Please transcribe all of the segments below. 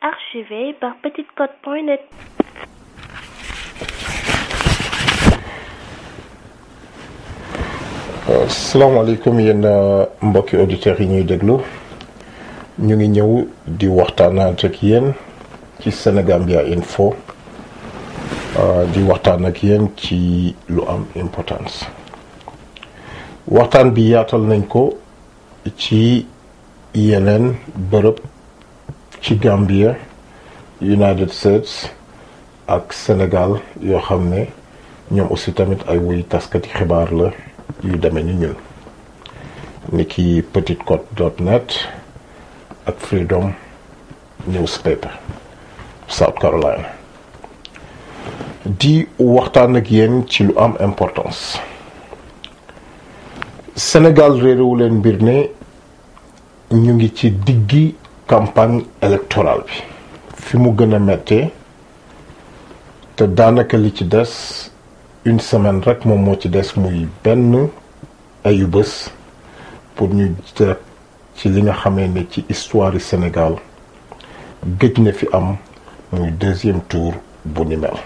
archivé par petitecôte.net. salaamaaleykum yéen mbokki auditeurs yi ñuy déglu ñu ngi ñëw di waxtaanaat ak yéen ci Sénégambia Info di waxtaan ak yéen ci lu am importance waxtaan bi yaatal nañ ko ci yeneen bërëb ci Gambia United States ak Sénégal yoo xam ne ñoom aussi tamit ay wuy taskati xibaar la yu demee ni ñun ni ki petitcôte dot net ak Freedom newspaper South Carolina di waxtaan ak yéen ci lu am importance Sénégal réeréwu leen mbir ne ñu ngi ci diggi campagne électorale bi fi mu gën a mettee te daanaka li ci des une semaine rek moom moo ci des muy benn ayu bés pour ñu jot ci li nga xamee ne ci histoire yi Sénégal gëj na fi am muy deuxième tour bu ni mel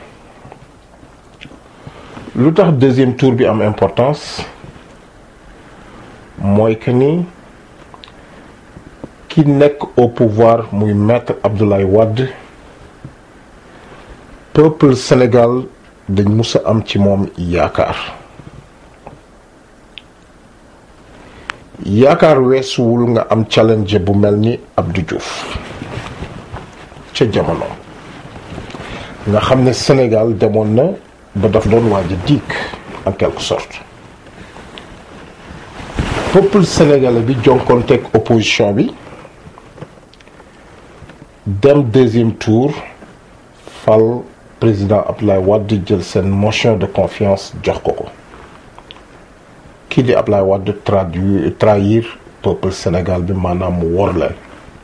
lu tax deuxième tour bi am importance mooy que ni ki nekk au pouvoir muy maître Abdoulaye Wade peuple Sénégal dañ mus a am ci moom yaakaar yaakaar weesuwul nga am challenge bu mel ni Abdou Diouf ca jamono nga xam ne Sénégal demoon na ba daf doon waaj a diig en quelque sorte peuple sénégalais bi jonkonteeg opposition bi dem deuxième tour fal président Abdoulaye Wade jël seen motion de confiance jox ko ko kii di Abdoulaye Wade traduire trahir peuple Sénégal bi maanaam mu wor leen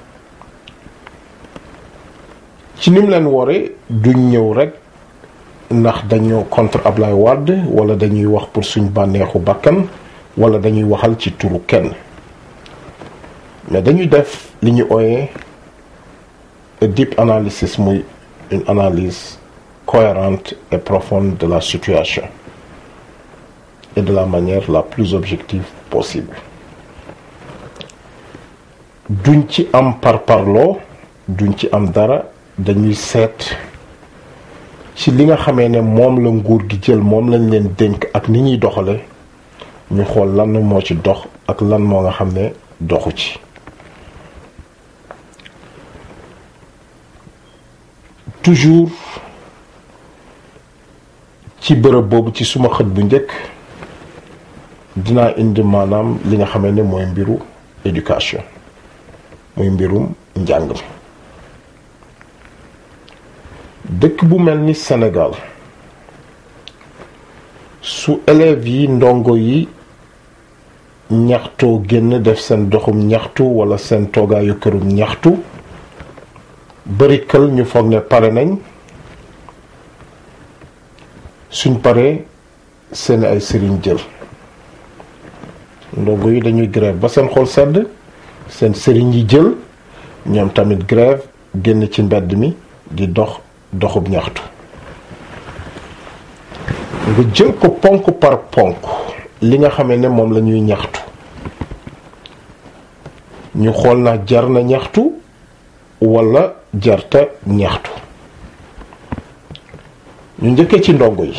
ci nim leen wore duñ ñëw rek ndax dañoo contre Abdoulaye Wade wala dañuy wax pour suñ bànneexu bakkan wala dañuy waxal ci turu kenn mais dañuy def li ñu ooyee a deep analysis muy une analyse cohérente et profonde de la situation et de la manière la plus objective possible duñ ci am parparloo duñ ci am dara dañuy seet ci li nga xamee ne moom la nguur gi jël moom lañ leen dénk ak ni ñuy doxale ñu xool lan moo ci dox ak lan moo nga xam ne doxu ci toujours ci bërëb boobu ci suma xët bu njëkk dinaa indi maanaam li nga xamee ne mooy mbiru éducation muy mbirum njàng mi dëkk bu mel ni Sénégal su élèves yi ndongo yi ñaxtoo génn def seen doxum ñaxtu wala seen toogaayu kërum ñaxtu bari kël ñu foog ne pare nañ suñ paree seen ay sëriñ jël ndongo yi dañuy grève ba seen xol sedd seen sëriñ yi jël ñoom tamit grève génn ci mbedd mi di dox doxub ñaxtu nga jël ko ponk par ponk li nga xamee ne moom la ñuy ñaxtu ñu xool na jar na ñaxtu wala jarta ñaxtu ñu njëkkee ci ndongo yi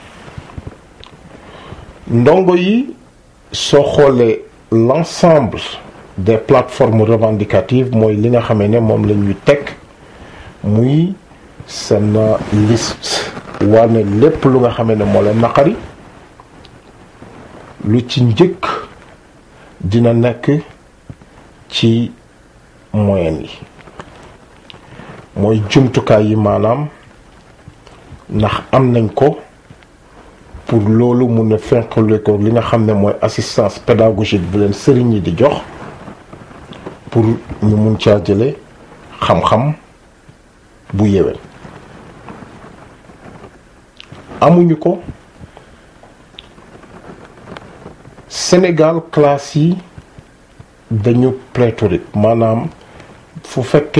ndongo yi soo xoolee l'ensemble des plateformes revendicatives mooy li nga xamee ne moom la ñuy teg muy seen liste wane lépp lu nga xamee ne moo leen naqari lu ci njëkk dina nekk ci moyen yi mooy jumtukaay yi maanaam ndax am nañ ko pour loolu mun a fenqale ko li nga xam ne mooy assistance pédagogique bi leen sëriñ yi di jox pour ñu mun caa jële xam-xam bu yéwén amuñu ko Sénégal classe yi dañu pléthorique maanaam fu fekkee